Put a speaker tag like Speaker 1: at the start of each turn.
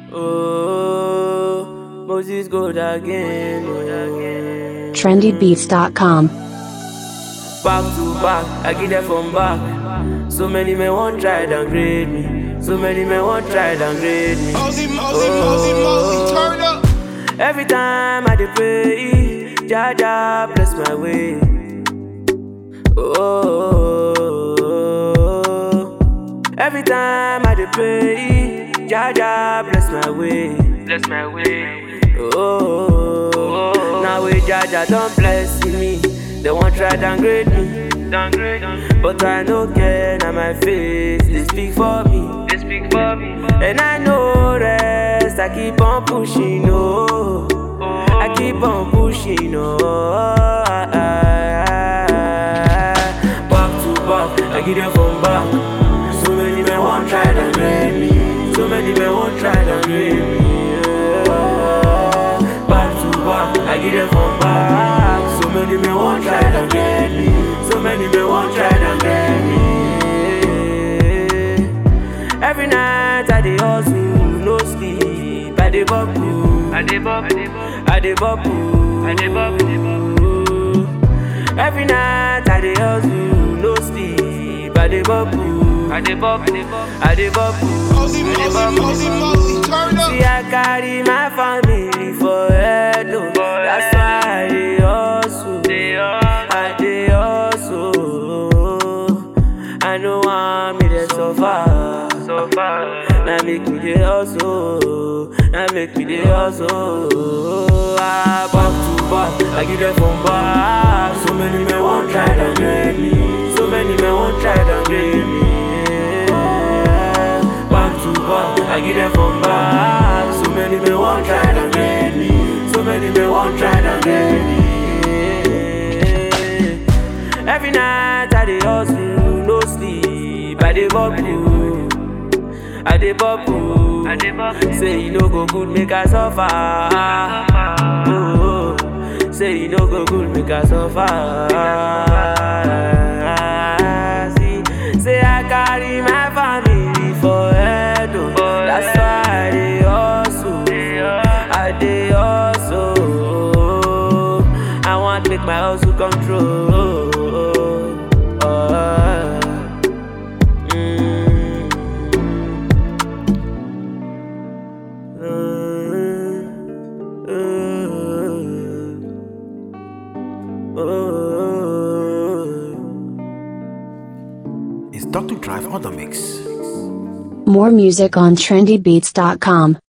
Speaker 1: Oh, Moses go again. Oh.
Speaker 2: trendybeats.com.
Speaker 1: Back to back, I get them from back. So many men want try downgrade me. So many men want try downgrade me.
Speaker 3: Mosey, Mosey, Mosey, Mosey, turn up.
Speaker 1: Every time I dey pray, Jaja bless my way. Oh, every time I dey pray, Jaja bless my way. Bless my way. Oh, now we Jaja don't bless me. They want try downgrade me. Downgrade, but I no care. Now my face they speak for me. They speak for me. And I know rest. I keep on pushing. Oh, I keep on pushing. Oh, back to back. I get them from back. So many men want try downgrade me. So many men want try downgrade me. Yeah. Back to back. I get them from back. So many men want try downgrade me. So many men want try downgrade me. Every night I dey hustle, no sleep. I dey bubble, I dey bubble, I dey bubble, I dey bubble. Every night I dey hustle, no sleep. I dey bubble, I dey bubble, I dey bubble,
Speaker 3: Mosey,
Speaker 1: I dey
Speaker 3: Mosey,
Speaker 1: bubble.
Speaker 3: Mosey, Mosey, turn up.
Speaker 1: See, I carry my family for head, oh. That's why I dey hustle. I dey hustle. I know I'm me dey suffer. Now make me dey hustle. Now make me dey hustle. Ah, back to back, I give them from back. So many men want try downgrade me. So many men want try downgrade me. Yeah. Back to back, I give them from back. So many men want try downgrade me. So many men want try downgrade me. Every night I dey hustle, no sleep. I dey bubble, I dey bubble. I dey bubble. Say you no go good, make I suffer. Oh, say you no go good, make I suffer. See, say I carry my family for head, oh. That's why I dey hustle. I dey hustle. I want make my hustle come true. Uh, mm, uh, uh, uh.
Speaker 4: It's Dr. Drive on the mix.
Speaker 2: More music on trendybeats.com.